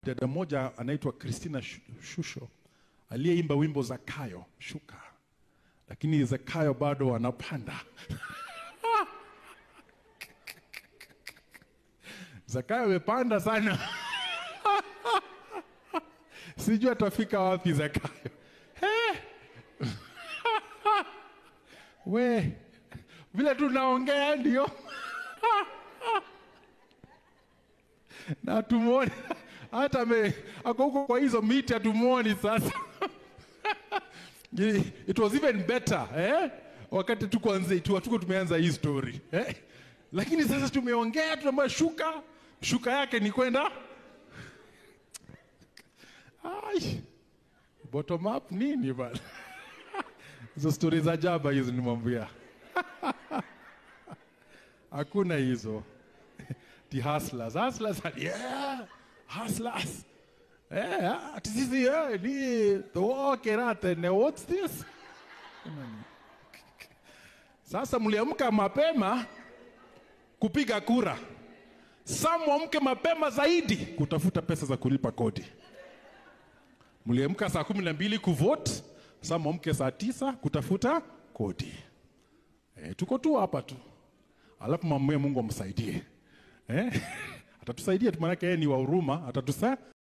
dada mmoja anaitwa Christina Shu- Shusho aliyeimba wimbo Zakayo shuka, lakini Zakayo bado anapanda. Zakayo amepanda sana, sijui atafika wapi Zakayo. He! We vile tunaongea ndio na tumuone hata me ako huko kwa hizo miti hatumuoni sasa. It was even better eh? Wakati tuko anze tu tuko tumeanza hii story eh? Lakini sasa tumeongea tunaambia shuka shuka yake ni kwenda Ai, bottom up nini bana? Hizo stori za jaba hizo nimwambia, hakuna hizo ti hustlers hustlers yeah hustlers eh ati sisi eh ni tuokerate ne what's this sasa mliamka mapema kupiga kura sa mwamke mapema zaidi kutafuta pesa za kulipa kodi mliamka saa kumi na mbili kuvote sa mwamke saa tisa kutafuta kodi e, tuko tu hapa tu alafu mamwe mungu amsaidie eh? atatusaidia tu maanake yeye ni wa huruma atatusa